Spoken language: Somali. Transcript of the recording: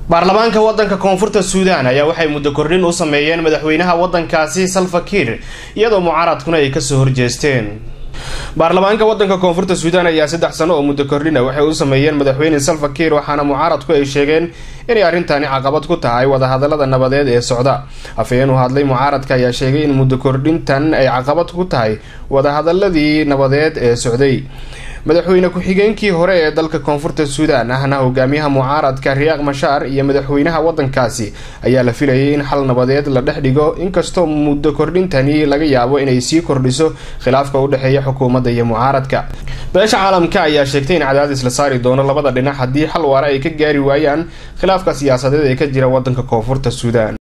baarlamaanka wadanka koonfurta suudaan ayaa waxay muddo kordhin u sameeyeen madaxweynaha wadankaasi salva kiir iyadoo mucaaradkuna ay kasoo horjeesteen baarlamaanka wadanka koonfurta suudaan ayaa saddex sano oo muddo kordhina waxay u sameeyeen madaxweyne salva kiir waxaana mucaaradku ay sheegeen inay arrintani caqabad ku tahay wadahadalada nabadeed ee socda afhayeen u hadlay mucaaradka ayaa sheegay in muddo kordhintan ay caqabad ku tahay wadahadaladii nabadeed ee socday madaxweyne ku-xigeenkii hore ee dalka koonfurta suudaan ahna hogaamiyaha mucaaradka riyaaq mashaar iyo madaxweynaha wadankaasi ayaa la filayay in xal nabadeed la dhex dhigo inkastoo muddo kordhintani laga yaabo inay sii kordhiso khilaafka u dhexeeya xukuumadda iyo mucaaradka beesha caalamka ayaa sheegtay in cadaadis la saari doono labada dhinac haddii xal waara ay ka gaari waayaan khilaafka siyaasadeed ee ka jira wadanka koonfurta suudaan